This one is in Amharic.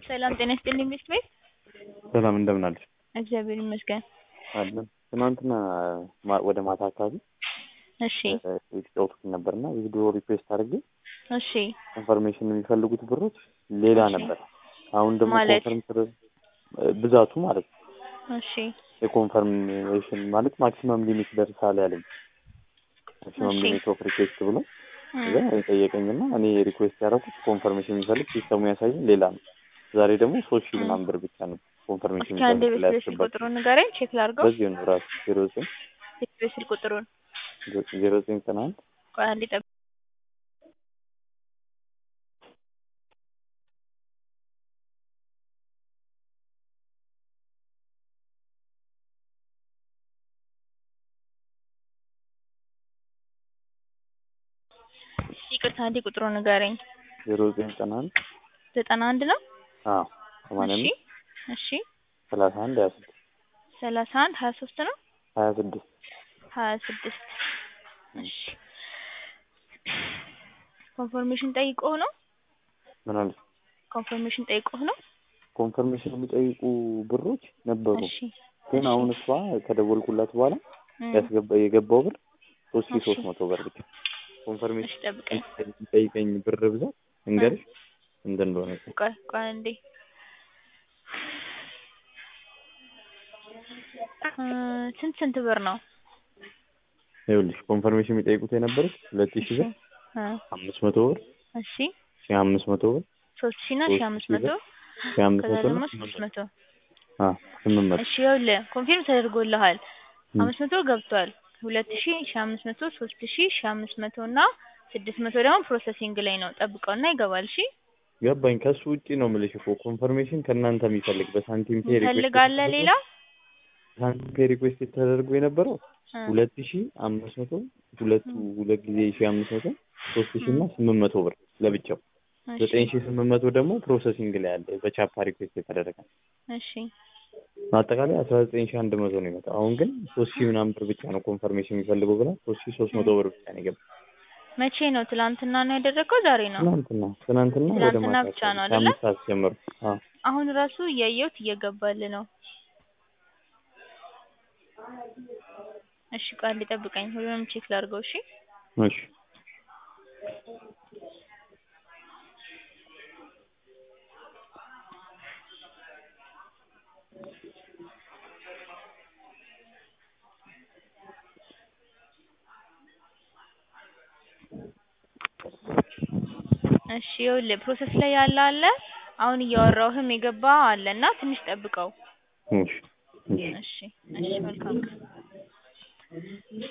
ሰላም ጤና ይስጥልኝ ሚስት ቤት ሰላም እንደምን አለሽ? እግዚአብሔር ይመስገን። አለን ትናንትና ማ- ወደ ማታ አካባቢ እሺ የተጫወቱት ነበርና ቪዲዮ ሪኩዌስት አድርጌ እሺ ኢንፎርሜሽን የሚፈልጉት ብሮች ሌላ እሺ። ነበር። አሁን ደግሞ ማለት? ኮንፈርም ስር- ብዛቱ ማለት ነው እሺ የኮንፈርሜሽን ማለት ማክሲመም ሊሚት ደርሳል ያለኝ ማክሲመም እሺ። ሊሚት ኦፍ ሪኩዌስት ብሎ እም፣ እዛ የጠየቀኝና እኔ ሪኩዌስት ያደረኩት ኮንፈርሜሽን የሚፈልግ ሲስተሙ ያሳየኝ ሌላ ነው። ዛሬ ደግሞ ሶስት ሺህ እም። ምናምን ብር ብቻ ነው ኮንፈርሜሽን እስኪ አንዴ የሚፈልግ ላይ ቤት ስልክ ያስገባል። ቁጥሩን ንገረኝ ቼክ ላድርገው። በዚህ ነው ራሱ ዜሮ ዘጠኝ ቤት ስልክ ቁጥሩን ዜሮ ዘጠኝ ዘጠና አንድ ቆይ አንዴ ጠብቅ። ይቅርታ አንዴ ቁጥሩን ንገረኝ። ዜሮ ዘጠኝ ዘጠና አንድ ዘጠና አንድ ነው። አዎ ሰማንያ እሺ አምስት እሺ ሰላሳ አንድ ሀያ ስድስት ሰላሳ አንድ ሀያ ሶስት ነው ሀያ ስድስት ሀያ ስድስት እሺ ኮንፎርሜሽን ጠይቆህ ነው ምን አለ ኮንፎርሜሽን ጠይቆህ ነው ኮንፈርሜሽን የሚጠይቁ ብሮች ነበሩ እሺ ግን እሺ። አሁን እሷ ከደወልኩላት በኋላ እም፣ ያስገባ የገባው ብር ሶስት ሺ እሺ። ሶስት መቶ ብር ብቻ እሺ ኮንፈርሜሽን ጠብቀኝ የሚጠይቀኝ ብር ብዛት እንገርሽ እንደ እንደሆነ ቆይ ቆይ አንዴ እ፣ ስንት ስንት ብር ነው ይኸውልሽ ኮንፈርሜሽን የሚጠይቁት የነበሩት ሁለት ሺ ብር እ፣ አምስት መቶ ብር እሺ ሺ አምስት መቶ ብር ሶስት ሺ እና ሺ ሶስት አምስት ሺህ መቶ ብር ሺ አምስት ከዛ መቶ ደግሞ እና ስድስት መቶ አ ስምንት መቶ እሺ ይኸውልህ ኮንፊርም ተደርጎልሃል እም። አምስት መቶ ገብቷል ሁለት ሺ ሺ አምስት መቶ ሶስት ሺ ሺ አምስት መቶ እና ስድስት መቶ ደግሞ ፕሮሰሲንግ ላይ ነው ጠብቀውና ይገባል እሺ ገባኝ ከሱ ውጪ ነው የምልሽ እኮ ኮንፈርሜሽን ከእናንተ የሚፈልግ በሳንቲም ፔ ሪኩዌስት ትፈልጋለህ ሌላ ሳንቲም ፔ ሪኩዌስት ተደርጎ የነበረው እ፣ ሁለት ሺ አምስት መቶ ሁለቱ ሁለት ጊዜ ሺ አምስት መቶ ሶስት ሺ እና ስምንት መቶ ብር ለብቻው እሺ ዘጠኝ ሺ ስምንት መቶ ደግሞ ፕሮሰሲንግ ላይ አለ በቻፓ ሪኩዌስት የተደረገ እሺ አጠቃላይ አስራ ዘጠኝ ሺ አንድ መቶ ነው የመጣው አሁን ግን ሶስት ሺ ምናምን ብር ብቻ ነው ኮንፈርሜሽን የሚፈልገው ብላ ሶስት ሺ ሶስት መቶ ብር ብቻ ነው የገባው መቼ ነው ትላንትና ነው ያደረገው ዛሬ ነው ትናንትና ትናንትና ወደ ትናንትና ማታ ብቻ ነው አካባቢ አይደለ? ከአምስት ሰዓት ጀምሮ አዎ አሁን ራሱ እያየሁት እየገባል ነው እሺ ቆይ አንዴ ጠብቀኝ ሁሉንም ቼክ ላድርገው እሺ እሺ እሺ ይኸውልህ ፕሮሰስ ላይ ያለ አለ አሁን እያወራሁህም የገባ አለ እና ትንሽ ጠብቀው እሺ እሺ እሺ እሺ መልካም ቀን